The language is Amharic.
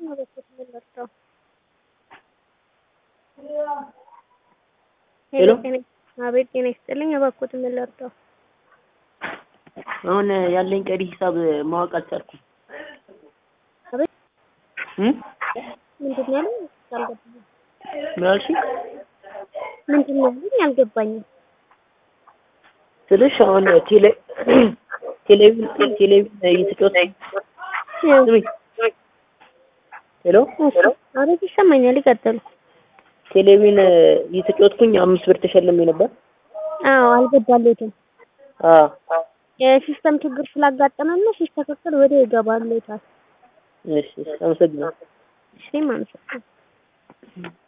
በኩል የምንወስደው ሄሎ አቤት ጤና ይስጥልኝ። በኩል የምንወስደው አሁን ያለኝ ቀሪ ሂሳብ ማወቅ አልቻልኩም። አቤት እም? ምንድን ነው ያለኝ? አልገባኝም። ምን አልሽኝ? ምንድን ነው ያለኝ? አልገባኝም። ስልሽ አሁን ቴሌ ቴሌቪዥን ቴሌቪዥን እየተጫወት ስሚ ሄሎ አቤት ይሰማኛል። ይቀጥሉ። ቴሌቪዥን እየተጫወትኩኝ አምስት ብር ተሸልሜ ነበር። አዎ አልገባለትም። አዎ የሲስተም ችግር ስላጋጠመን ነው። ሲስተካከል ወደ ይገባለታል። እሺ፣ እሺ አመሰግናለሁ። እሺ ማለት ነው።